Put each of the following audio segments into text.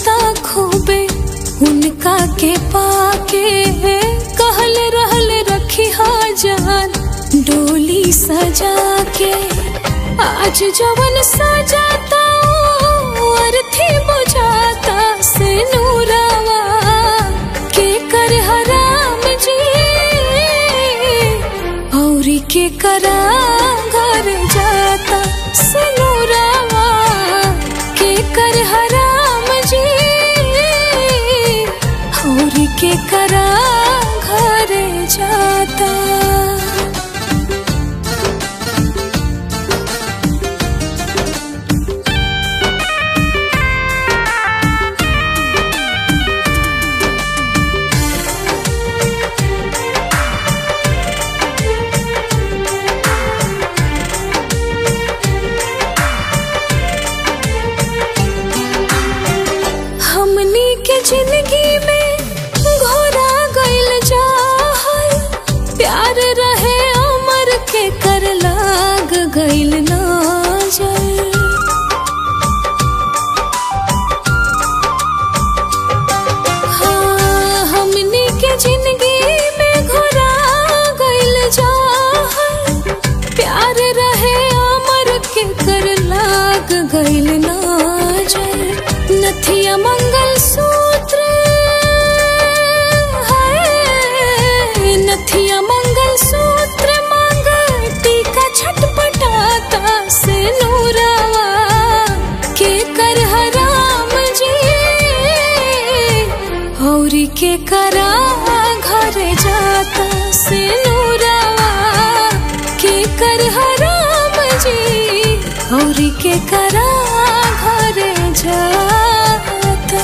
जाता खूबे उनका के पाके कहल रहल रखी जान डोली सजा के आज जवन सजाता अर्थी बुझाता से नूरावा के कर हराम जी और के करा घर जाता से नूरावा के कर हराम जी और के करा घर जाता हमनी के जिंदगी में घोरा गइल जा प्यार रहे अमर के कर लाग गइल ना जाए हाँ, हमनी के जिंदगी में घोरा गइल जा प्यार रहे अमर के कर लाग गइल ना जाए नथिया मंगल सूत्र है नथिया मंगल सूत्र मांग टीका छटपटाता से नूरावा के कर हराम जी और के करा घर जाता से नूरावा के कर हराम जी और के करा घर जाता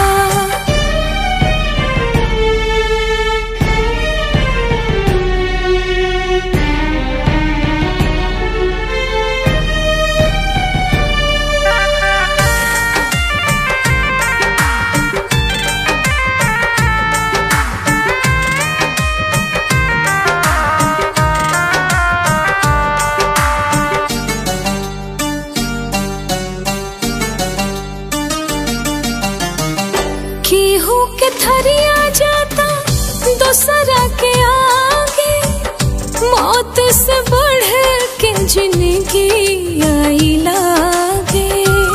केहू के थरिया जाता दोसरा के आगे मौत से बढ़ के जिंदगी आई लागे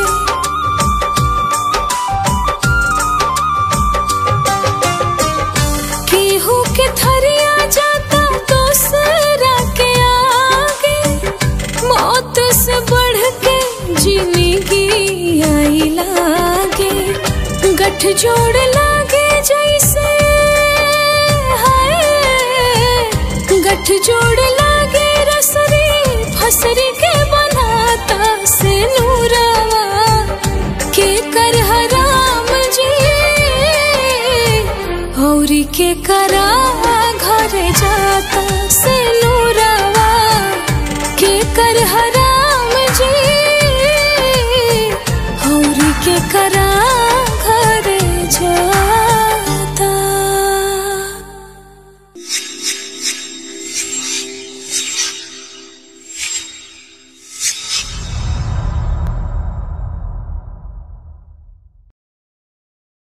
केहू के थरिया जाता दोसरा के आगे मौत से बढ़ के जिंदगी आई लागे गठ जोड़ लागे जैसे हाय गठ जोड़ लागे रसरी फसरी के बनाता से नूरावा के कर हराम जी और के करा घर जाता से नूरावा